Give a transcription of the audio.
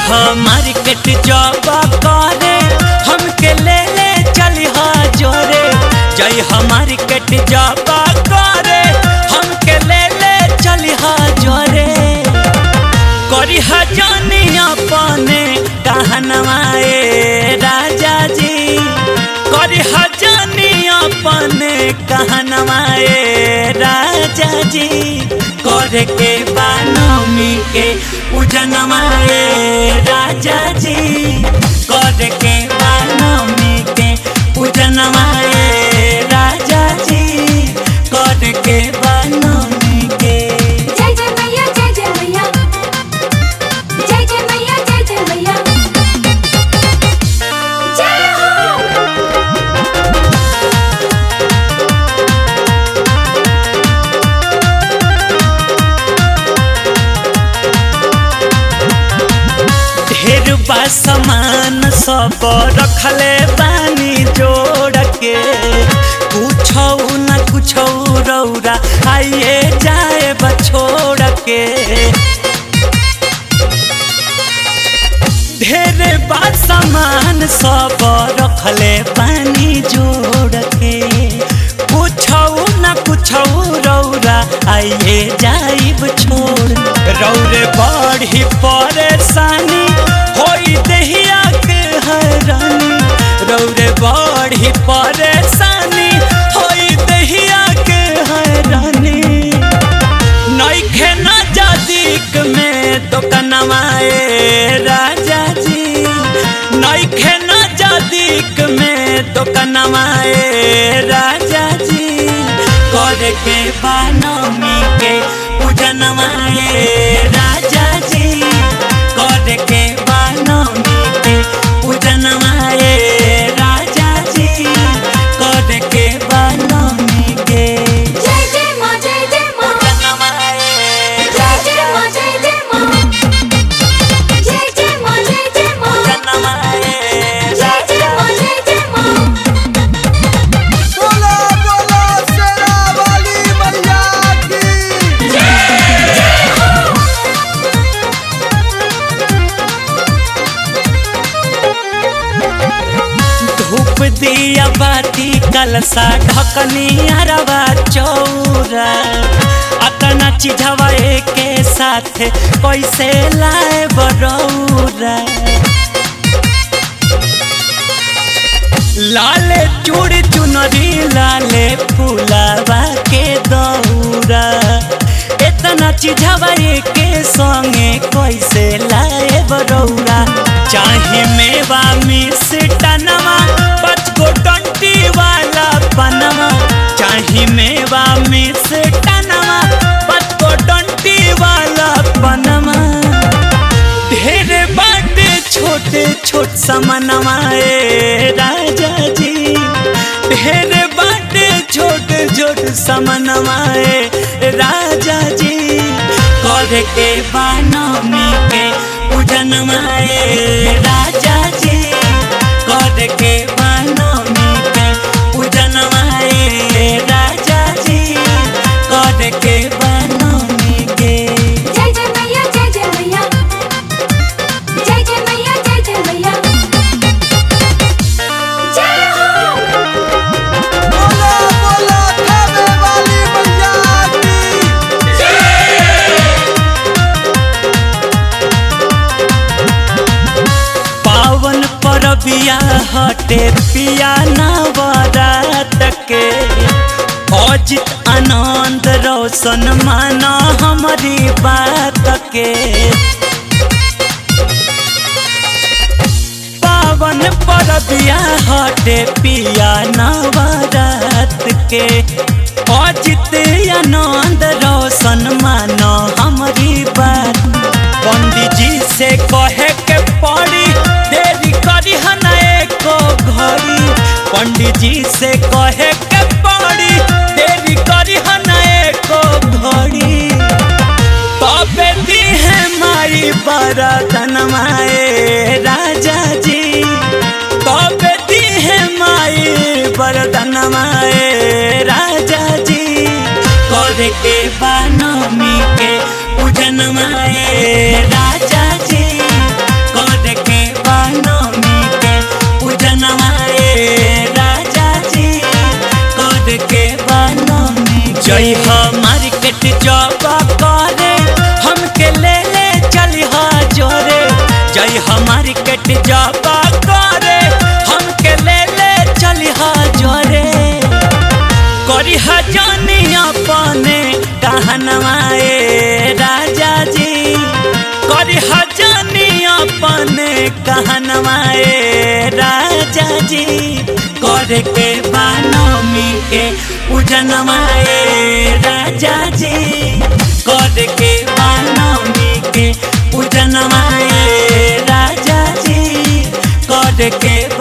market जब करे हमके ले ले चली हा जोरे जई मार्केट जब करे हमके ले ले चली हा जोरे करी हजानी अपने कहनवाए राजा जी करी हजानी अपने कहनवाए राजा जी करे के बानमी के उजनवाए राजा जी करे के बानमी के उजनवाए राजा जी करे के बानमी के जय जय मैया जय जय मैया जय जय मैया जय जय मैया जय हो ढेर बा सामान सब रखले बानी जोड़ के कुछ न कुछ रौरा आइए जाए बछोड़ के ढेर बा सामान सब रखले बानी जोड़ के कुछ न कुछ रौरा आइए जाइब छोड़ रौरे बड़ी परेशानी होई दहिया के हैरानी रौरे बड़ी परेशानी होई दहिया के हैरानी नइखे न जादिक में तो कनवाए राजा जी नइखे न जादिक में तो कनवाए राजा जी करे के बानमी के पूजनवाए राजा जी करे के बानमी के पूजनवाए राजा जी करे के बानमी के जय जय माँ जय जय माँ पूजनवाए जय जय माँ जय जय माँ जय जय माँ जय जय माँ जय जय माँ जय जय माँ बोला बोला शेरा वाली मैया की धूप दिया बाती कलसा ढकनी अरवा चौरा अतना चिझवा के साथ कैसे लाए बरौरा लाले चूड़ी चुनरी लाले फूलावा के दौरा इतना चिझवा के संगे कैसे लाए बरौरा चाहे मेवा मिस टनवा पाँच गो डंटी वाला पनवा चाहे मेवा मिस टनवा पाँच गो डंटी वाला पनवा ढेर बाटे छोटे छोट समनवाए राजा जी ढेर बाटे छोटे छोट समनवाए राजा जी करे के बानमी के पूजनवाए राजा जी करे के बानमी के पूजनवाए राजा जी करे के बानमी के जय जय मैया जय जय मैया जय जय मैया जय जय मैया जय हो बोला बोला खावे वाली मैया की पावन परबिया हटे पिया नवरात के अजित आनंद रोशन माना हमारी बात के पावन परबिया हटे पिया नवरात के अजित आनंद रोशन माना हमारी बात पंडित जी से कहे के पड़ी देरी करी हना एको घड़ी पंडित जी से कहे के पड़ी देरी करी हना एको घड़ी तबे दी है माई बरतन माए राजा जी तबे दी है माई बरतन माए राजा जी करे के बानमी के पूजन माए राजा जी छठ जाबा करे हमके ले ले चली जोरे करी हजानी अपने कहनवाए राजा जी करी हजानी अपने कहनवाए राजा जी करे के बानमी के पूजनवाए राजा जी करे के बानमी के पूजनवाए राजा जी करे के